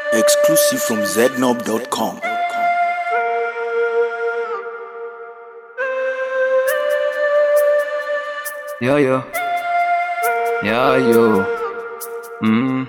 Exclusive from znob.com. Yo, yo. Yo, yo. Mm.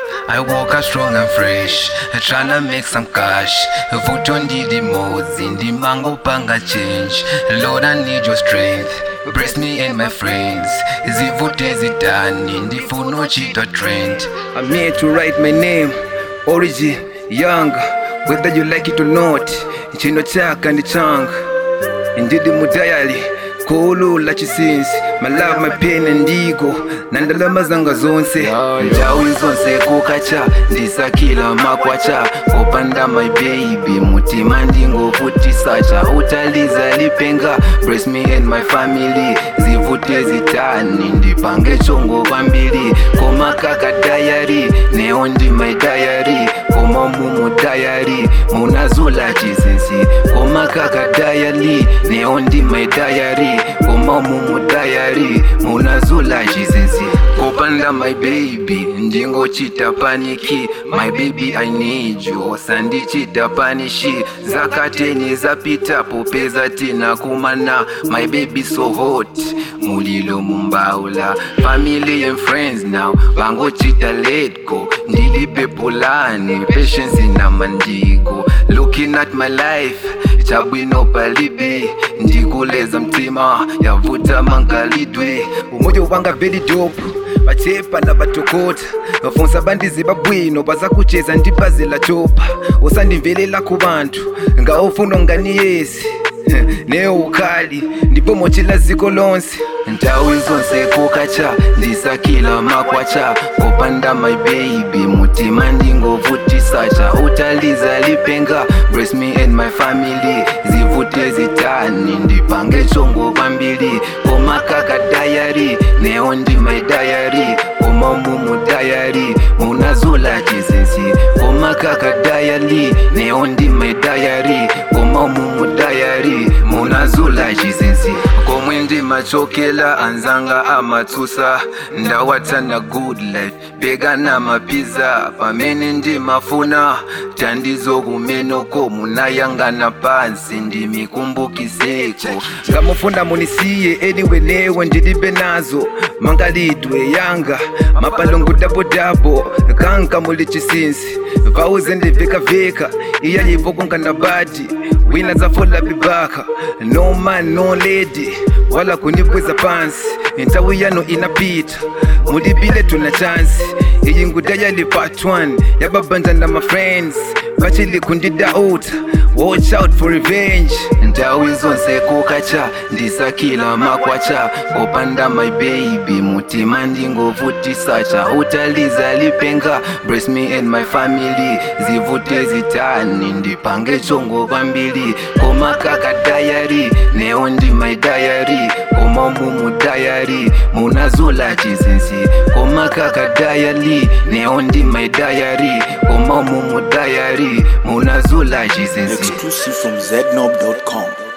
I woke up strong and fresh, tryna make some cash. Vote on the modes in the mango panga change. Lord, I need your strength. Bless me and my friends. Zivute zitani, ndifuno chita trend. I'm here to write my name. Origin, young. Whether you like it or not. Chino chaka ndi changa. Ndidi mudayali. kuulula chisinsi my love my pain ndigo nandalama zanga zonse Njawi zonse kukacha, ndisakila makwacha. Kopanda my baby, mutima ndingovutisacha. Utaliza lipenga, bless me and my family. Zivute zitani, ndipange chongo kwambiri. Koma kaka diary, neo ndi my diary. Koma mumu diary, munazula chisinsi. Koma kaka diary, neo ndi my diary. Koma mumu diary, munazula chisinsi. Kopanda my baby, ndingochita paniki. My baby I need you, sandichita panishi. Zakateni zapita popeza tina kumana. My baby so hot, mulilo mumbaula. Family and friends now, vangochita let go. Ndilipe pulani, patience na mandigo. Looking at my life, chabwino palibe. Ndikuleza mtima, yavuta mangalidwe. umoja ubanga very dope vachepa na vatokota vafonsa bandizi babwino baza kucheza ndibazela chopa usandimvelela ku vantu ngaofuna ngani yesi neo ukali ndipomochela ziko lonse Ntawi zonse kukacha ndisakila makwacha kopanda my baby mutima ndingovutisacha utaliza lipenga bless me and my family zivute zitani ndipange chongo kwambiri koma kaka diary neo ndi my diary koma mumu diary munazula chizinsi koma kaka diary neo ndi my diary koma mumu diary munazula chizinsi komwe ndimachokela anzanga amatsusa ndawatsana good life bega namapiza pamene ndimafuna tandizo kumenoko munayangana pansi ndimikumbukiseko ngamufuna munisiye anyway newe ndilibe nazo mangalidwe yanga mapalongo dabodabo kanka muli chisinsi vauze ndivekaveka iya yivo kungana badi wina zafola bibaka no man no lady wala kunibweza pansi ntawi yano inapita mulibile tuna chansi iyi nguda yali part 1 yababanja na my friends vachili kundidauta watch out for revenge ndawi zonse kukacha ndisakila makwacha kopanda my baby mutima ndingovutisacha utaliza lipenga bless me and my family zivute zitani ndipange chongo kwambiri koma kaka diary neo ndi my diary koma mumu diary munazula chizinsi koma kaka diary neo ndi my diary koma mumu diary munazula chizinsi Exclusive from znob.com.